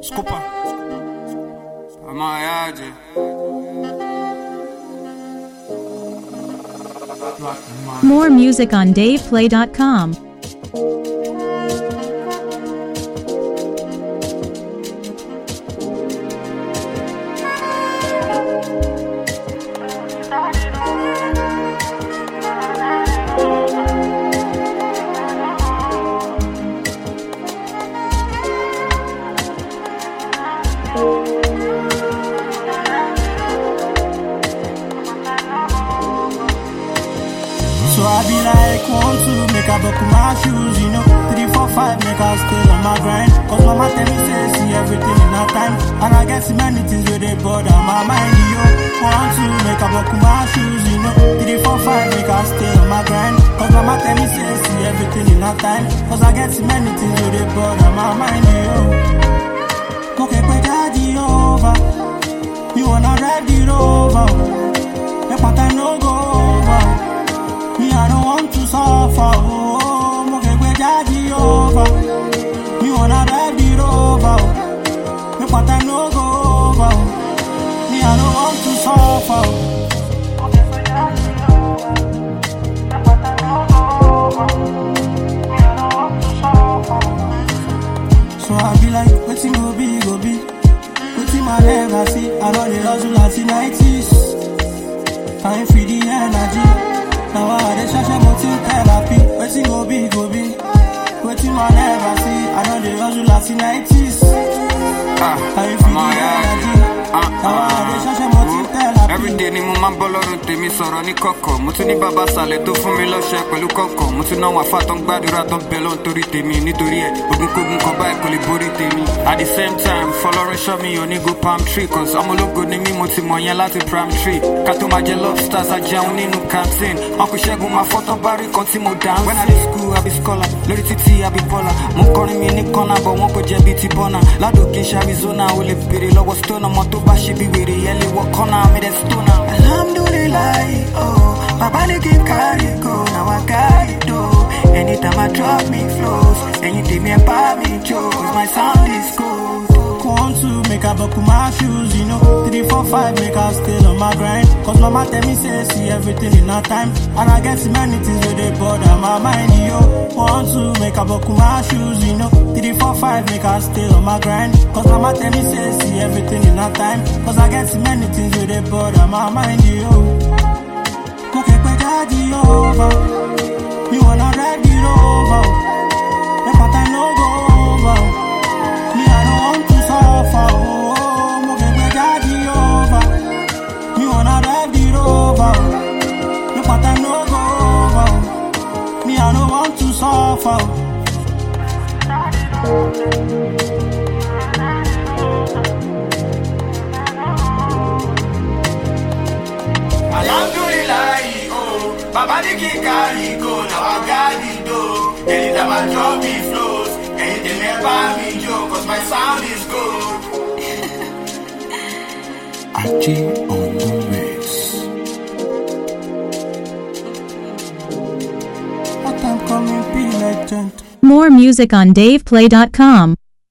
Desculpa. Amanhã, More music on DavePlay.com. So I be like one, two, make I buckle my shoes, you know. Three, four, five, make I stay on my grind. Cause mama tell me say see everything in her time. And I get so many things where they bother my mind, yo. One, two, make I buckle my shoes, you know. Three, four, five, make I stay on my grind. Cause mama tell me say see everything in her time. Cause I get so many things where they bother my mind, yo. Okay, put daddy over. You wanna ride it over. Make my time no go over. Me, I don't want to suffer. Oh, mo ke gbe daddy over. You wanna ride it over. oh. Make my time no go over. oh. Me, I don't want to suffer. oh. So I be like, waiting go be, go be. Waiting my never see. I know the hustle at the 90s. Time for the energy. Now I dey shasha motive therapy. Waiting go be, go be. Waiting my never see. I know the hustle at the 90s. Time for the energy. Now I dey shasha motive therapy. Everyday ni mo máa ń bọ́ lọ́rùn tèmi sọ̀rọ̀ ní kọ̀kọ̀. Mo tún ní bàbá sàlẹ̀ tó fún mi lọ́ṣẹ́ pẹ̀lú kọ̀kọ̀. Mo tún náwọn afá tó ń gbàdúrà tó ń bẹ lọ́n torí tèmi. Nítorí ẹ̀, ogunkógun kan báyìí kò lè borí tèmi. At the same time, fọlọ́run ṣọ́ mi ò ní go palm tree. Cause ọmọlógo ni mí mo ti mọ̀ yẹn láti prime tree. Ká tó máa jẹ lobsters ajẹun nínú canteen. Uncle Ṣẹ́gun máa fọ́tọ́ bá rí kan tí mo dance. When I dey school, I be scholar. Lórí títí, I be baller. Mo kọrin mi ní kọ́nà bọ̀ wọ́n kò jẹ́ bíi ti bọ́nà. Ládòkè ṣe Arizona, o lè béèrè lọ́wọ́ stone. Ọmọ tó bá ṣe bí wèrè yẹn lè wọ kọ́nà mi dẹ̀ stone. Alhamdulillah, oh, Baba ní kí n carry go, now I carry do. Anytime I drop me flows, ẹ̀yin tèmi ẹ̀ bá mi jó, 'cause my sound is good. One, two, make I buckle my shoes, you know. Three, four, five, make I stay on my grind. Cause mama tell me, say, see everything in her time. And I get so many things where they bother my mind, yo. One, two, make I buckle my shoes, you know. Three, four, five, make I stay on my grind. Cause mama tell me, say, see everything in her time. Cause I get so many things where they bother my mind, yo. Okay, put daddy over. You wanna ride it over. Make my time no go over. Me, I don't want to suffer. Oh, mo ke gbe daddy over. Me wanna ride it over. Make my time no go over. Me, I don't want to suffer. Alhamdulillah, oh, Baba ní kí n carry go, now I got it though. Anytime I drop the flows, anything ẹ̀ bá mi jó, 'cause my sound is good. Achi on the mix. What time coming, be legend. More music on DavePlay.com.